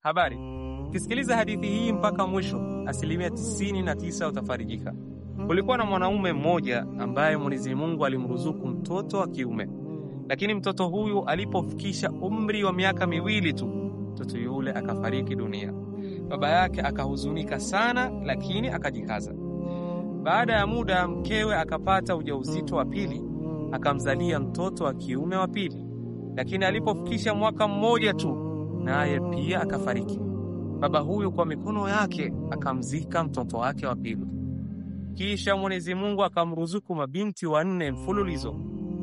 Habari, ukisikiliza hadithi hii mpaka mwisho, asilimia tisini na tisa utafarijika. Kulikuwa na mwanaume mmoja ambaye Mwenyezi Mungu alimruzuku mtoto wa kiume, lakini mtoto huyu alipofikisha umri wa miaka miwili tu, mtoto yule akafariki dunia. Baba yake akahuzunika sana, lakini akajikaza. Baada ya muda, mkewe akapata ujauzito wa pili, akamzalia mtoto wa kiume wa pili, lakini alipofikisha mwaka mmoja tu, naye pia akafariki. Baba huyu kwa mikono yake akamzika mtoto wake wa pili. Kisha Mwenyezi Mungu akamruzuku mabinti wanne mfululizo.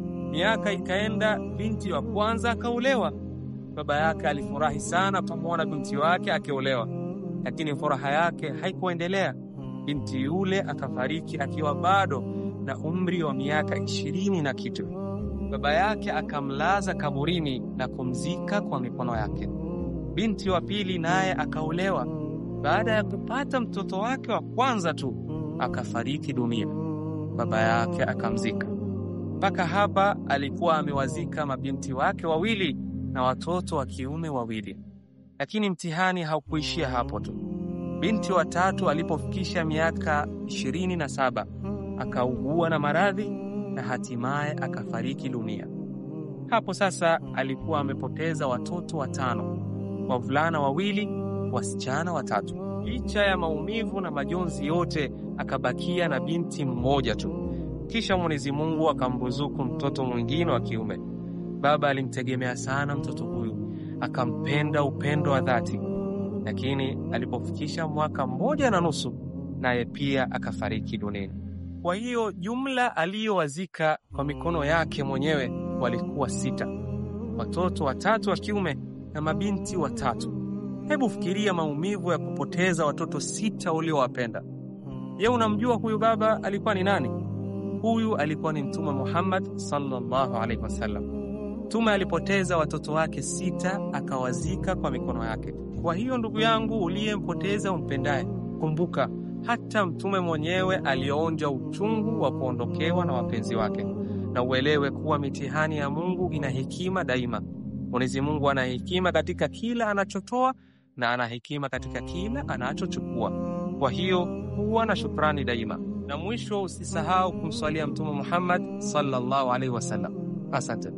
Miaka ikaenda, binti wa kwanza akaolewa. Baba yake alifurahi sana kumwona binti wake akiolewa, lakini furaha yake haikuendelea. Binti yule akafariki akiwa bado na umri wa miaka ishirini na kitu. Baba yake akamlaza kaburini na kumzika kwa mikono yake. Binti wa pili naye akaolewa. Baada ya kupata mtoto wake wa kwanza tu akafariki dunia, baba yake akamzika. Mpaka hapa alikuwa amewazika mabinti wake wawili na watoto wa kiume wawili, lakini mtihani haukuishia hapo tu. Binti wa tatu alipofikisha miaka ishirini na saba akaugua na maradhi na hatimaye akafariki dunia. Hapo sasa alikuwa amepoteza watoto watano, wavulana wawili, wasichana watatu. Licha ya maumivu na majonzi yote, akabakia na binti mmoja tu. Kisha Mwenyezi Mungu akamruzuku mtoto mwingine wa kiume. Baba alimtegemea sana mtoto huyu, akampenda upendo wa dhati, lakini alipofikisha mwaka mmoja na nusu, naye pia akafariki duniani. Kwa hiyo jumla aliyowazika kwa mikono yake mwenyewe walikuwa sita, watoto watatu wa kiume na mabinti watatu. Hebu fikiria maumivu ya kupoteza watoto sita uliowapenda. Je, unamjua huyu baba alikuwa ni nani? Huyu alikuwa ni Mtume Muhammad sallallahu alaihi wasallam. Mtume alipoteza watoto wake sita akawazika kwa mikono yake. Kwa hiyo ndugu yangu uliyempoteza umpendaye, kumbuka hata mtume mwenyewe alionja uchungu wa kuondokewa na wapenzi wake, na uelewe kuwa mitihani ya Mungu ina hekima daima. Mwenyezi Mungu ana hekima katika kila anachotoa na ana hekima katika kila anachochukua. Kwa hiyo huwa na shukrani daima, na mwisho usisahau kumswalia Mtume Muhammad sallallahu alaihi wasallam. Asante.